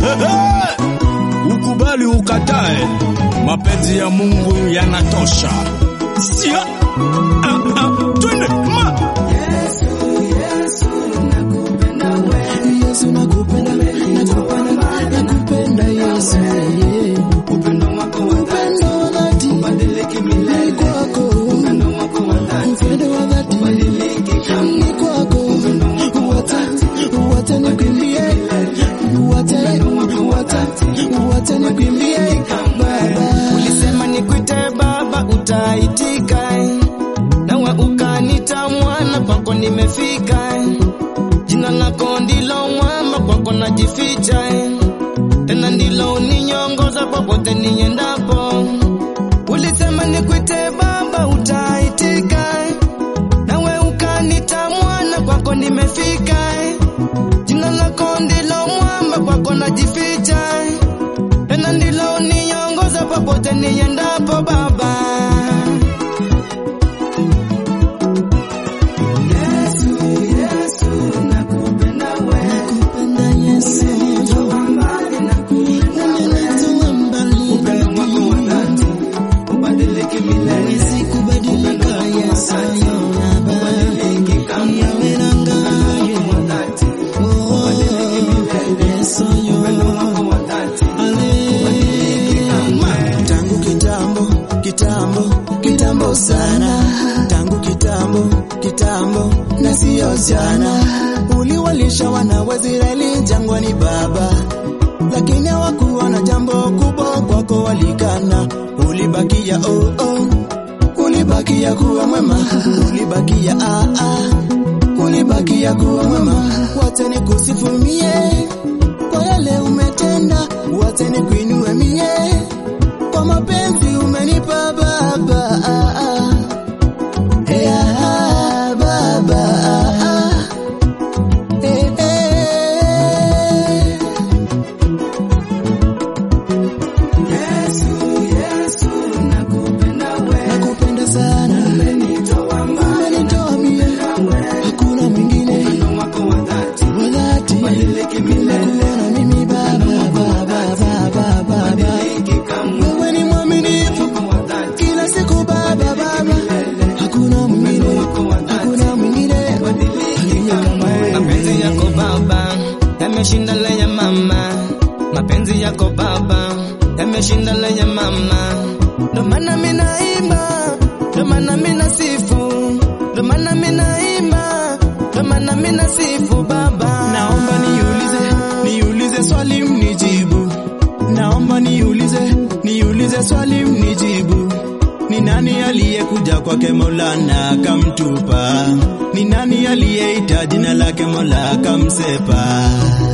Ukubali ukatae, mapenzi ya Mungu yanatosha. Sia ah, ah, twende ma Yesu nakupenda, nakupenda, nakupenda Yesu. Upendo wa dhati ni kwako. Upendo wa dhati ni kwako. Wacha, wacha nikwimbie, wacha, wacha, wacha nikwimbie Baba. Ulisema nikuite baba, utaitika, nawe ukanita mwana, kwako nimefika. Jina lako ndilo mwamba, kwako najificha, tena ndilo uninyongoza popote niendapo. Ulisema nikuite baba, utaitika, nawe ukanita mwana, kwako nimefika. Jina lako ndilo mwamba, kwako najificha tena ndilo uniongoza popote niendapo Baba. Nakupenda Yesu. Umenitoa mbali. Huwezi kubadilika Yesu, Baba. Yawe nangaye. Oh, Yesu, Ale. Tangu kitambo, kitambo, kitambo sana. Tangu kitambo, kitambo na sio jana. Uliwalisha wana wa Israeli jangwani Baba, lakini hawakuona jambo kubwa kwako, walikana. Ulibakia oh, oh. Ulibakia kuwa mwema, ulibakia ah, ah. Ulibakia kuwa mwema, wacha nikusifu mie kwa yale umetenda, wacha nikuinue mie kwa mapenzi umenipa Baba. Ah, ah. Hey, ah, Baba. Ah, ah. Eh, eh. Nakupenda sana, umenitoa mie, hakuna mwingine wa dhati. Nimekuona mimi Baba, Baba, Baba, Baba. Wewe ni mwaminifu kila siku Baba, Baba, hakuna mwingine, hakuna mwingine aliye kama wewe. Mapenzi yako Baba yameshinda le ya mama, mapenzi yako Baba yameshinda le ya mama. Ndo maana mimi naimba, ndo maana mimi nasifu, ndo maana mimi naimba, ndo maana mimi nasifu Baba. Naomba niulize, niulize swali mnijibu. Naomba niulize, niulize swali mnijibu. Ni nani aliyekuja kwake Mola na akamtupa? Ni nani aliyeita jina lake Mola akamsepa?